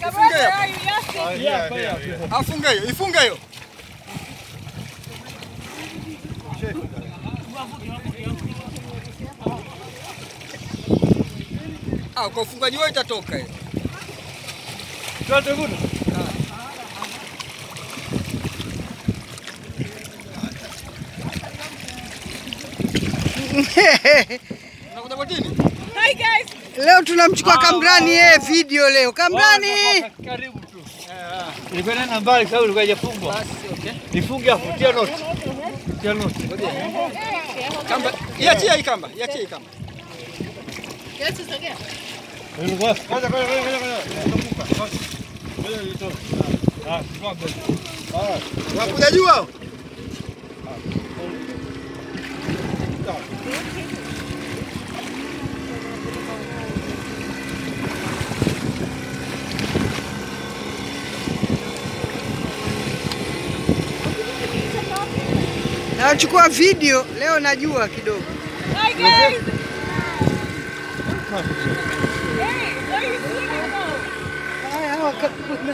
Ifunge hapo. Afunge hiyo, ifunge hiyo. Ah, kwa ufungaji wao itatoka hiyo. Unakuja botini? Hi guys. Leo tunamchukua Kamrani yeye video leo. Kamrani! Karibu tu. Nilikwenda na mbali sababu ilikuwa haijafungwa. Basi, okay. Nifunge afu tia noti. Tia noti. Kamba, iachie hii kamba, iachie hii kamba. Ngoja ngoja ngoja ngoja. Ngoja nitoe. Ah, simama mbele. Unakuja juu hao? Nachukua video leo najua kidogo. Hi guys. Hey, what are you doing? Haya, hawa ka-